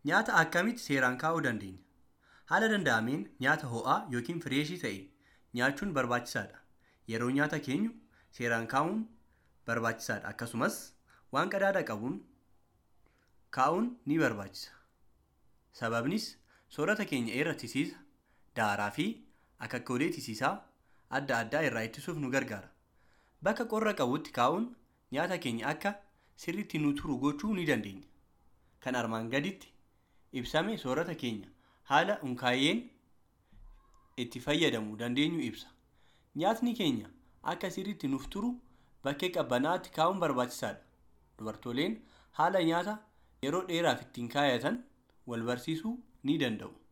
Nyaata akkamitti seeraan kaa'uu dandeenya? Haala danda'ameen nyaata ho'aa yookiin fireeshii ta'e nyaachuun barbaachisaadha. Yeroo nyaata keenyu seeraan kaa'uun barbaachisaadha. Akkasumas waan qadaada qabuun kaa'uun ni barbaachisa. Sababnis soorata keenya irra tisiisa, daaraa fi akakkoolee tisiisaa adda addaa irraa ittisuuf nu gargaara. Bakka qorra qabutti kaa'uun nyaata keenya akka sirriitti nu turu gochuu ni dandeenya. Kan armaan gaditti ibsame soorata keenya haala hunkaayyeen itti fayyadamuu dandeenyu ibsa. Nyaatni keenya akka sirriitti nuuf turu bakkee qabbanaa'aatti kaa'uun barbaachisaadha. Dubartooleen haala nyaata yeroo dheeraaf ittiin kaayatan wal barsiisuu ni danda'u.